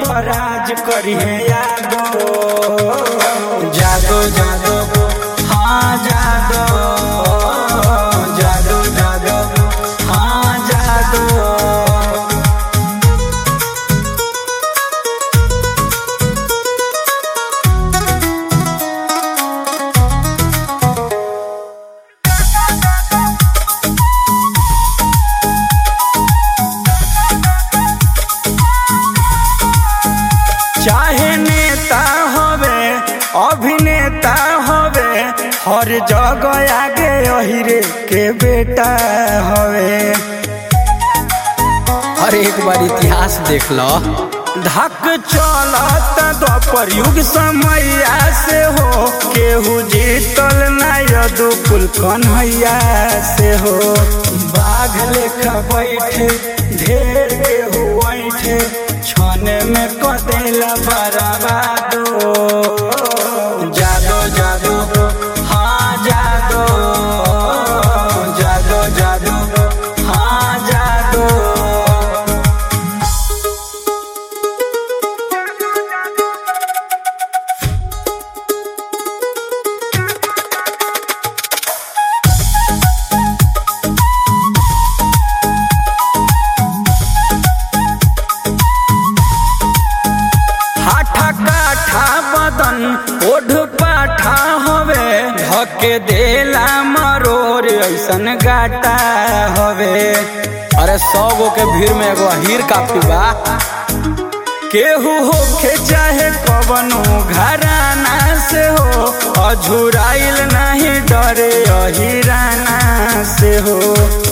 पराज करिए यादो जादो जादो हाँ जादो जादो जादो हाँ जादो चाहे नेता होवे अभिनेता होवे हर जगह आगे अहिरे के बेटा होवे हर एक बार इतिहास देख लो धक चलत द्वापर युग समैया से हो केहू जीतल ना यदु कुल कन्हैया से हो बाघ लेखा बैठे ढेर केहू बैठे छने में कदेला बराबादो जादो जादो हाँ जादो जादो जादो हाँ जादो हाठा काठा बदन ओढ़ पाठा हवे धके देला मरोर ऐसन गाटा हवे अरे सौ गो के भीड़ में एगो हीर काफी बा केहू होखे चाहे कवनो घराना से हो अझुराइल नहीं डरे अहिराना से हो